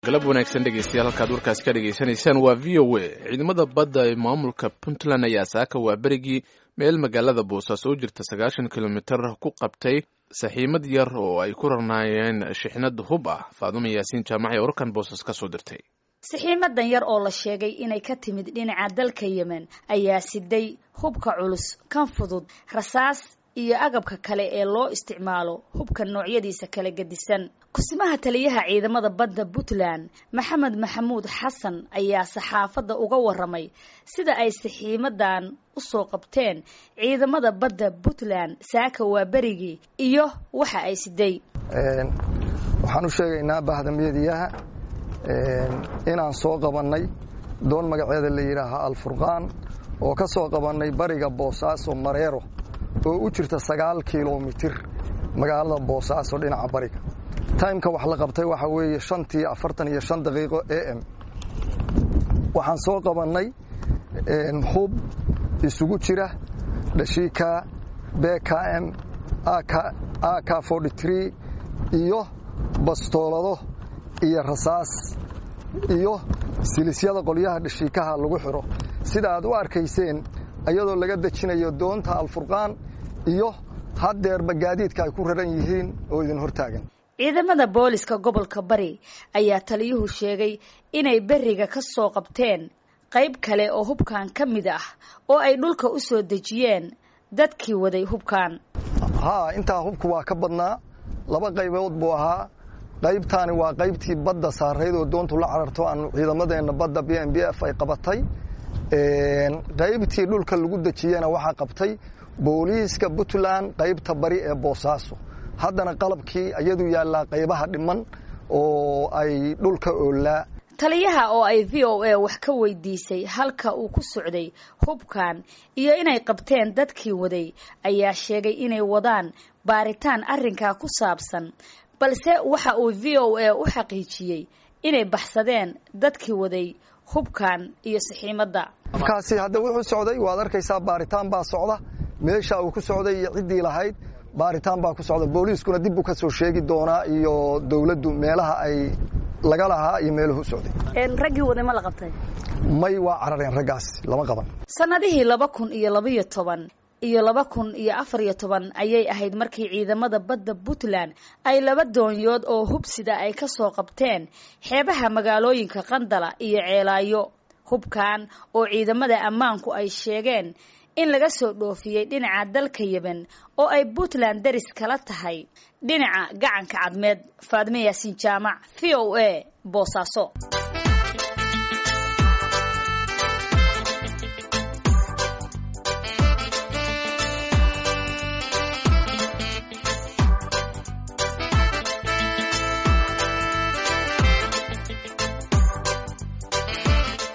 galab wanaagsan dhegeystayaal halkaad warkaasi ka dhegeysanaysaan waa v o a ciidamada badda ee maamulka puntland ayaa saaka waa berigii meel magaalada boosaaso u jirta sagaashan kilomitir ku qabtay saxiimad yar oo ay ku rarnaayeen shixnad hub ah faadumo yaasiin jaamac ee warkan boosas ka soo dirtay saxiimadan yar oo la sheegay inay ka timid dhinaca dalka yemen ayaa siday hubka culus kan fudud rasaas iyo agabka kale ee loo isticmaalo hubka noocyadiisa kala gedisan kusimaha taliyaha ciidamada badda puntland maxamed maxamuud xasan ayaa saxaafadda uga waramay sida ay saxiimadan usoo qabteen ciidamada badda puntland saaka waa berigii iyo waxa ay siday waxaan u sheegaynaa bahdamyadiyaha inaan soo qabannay doon magaceeda la yidhaaha alfurqaan oo ka soo qabannay bariga boosaaso mareero oo u jirta sagaal kilomitir magaalada boosaaso dhinaca bariga taimka wax la qabtay waxaa weeye shantii afartan iyo shan daqiiqo a m waxaan soo qabannay hub isugu jira dhashiika bkm ak iyo bastoolado iyo rasaas iyo silisyada qolyaha dhashiikaha lagu xiro sida aad u arkayseen iyadoo laga dejinayo doonta alfurqaan iyo haddeerba gaadiidka ay ku raran yihiin oo idin hortaagan ciidamada booliska gobolka bari ayaa taliyuhu sheegay inay beriga ka soo qabteen qayb kale oo hubkan ka mid ah oo ay dhulka u soo dejiyeen dadkii waday hubkan haa intaa hubku waa ka badnaa laba qaybood buu ahaa qaybtaani waa qaybtii badda saarayd oo doontu la cararto aan ciidamadeenna badda b m b f ay qabatay qaybtii dhulka lagu dejiyena waxaa qabtay booliiska puntland qaybta bari ee boosaaso haddana qalabkii iyadu yaallaa qaybaha dhiman oo ay dhulka oolaa taliyaha oo ay v o a wax ka weydiisay halka uu ku socday hubkan iyo inay qabteen dadkii waday ayaa sheegay inay wadaan baaritaan arrinkaa ku saabsan balse waxa uu v o a u xaqiijiyey inay baxsadeen dadkii waday hubkan iyo saxiimadda hubkaasi hadda wuxuu socday waad arkaysaa baaritaan baa socda meesha uu ku socday iyo ciddii lahayd baaritaan baa ku socda booliiskuna dib buu ka soo sheegi doonaa iyo dawladdu meelaha ay laga lahaa iyo meeluhu socday raggii waday ma la qabtay may waa carareen raggaas lama qaban sanadihii laba kun iyo labaiyo toban iyo laba kun iyo afar iyo toban ayay ahayd markii ciidamada badda puntland ay laba doonyood oo hubsida ay ka soo qabteen xeebaha magaalooyinka qandala iyo ceelaayo hubkan oo ciidamada ammaanku ay sheegeen in laga soo dhoofiyey dhinaca dalka yemen oo ay puntland daris kala tahay dhinaca gacanka cadmeed faadme yaasiin jaamac v o a boosaaso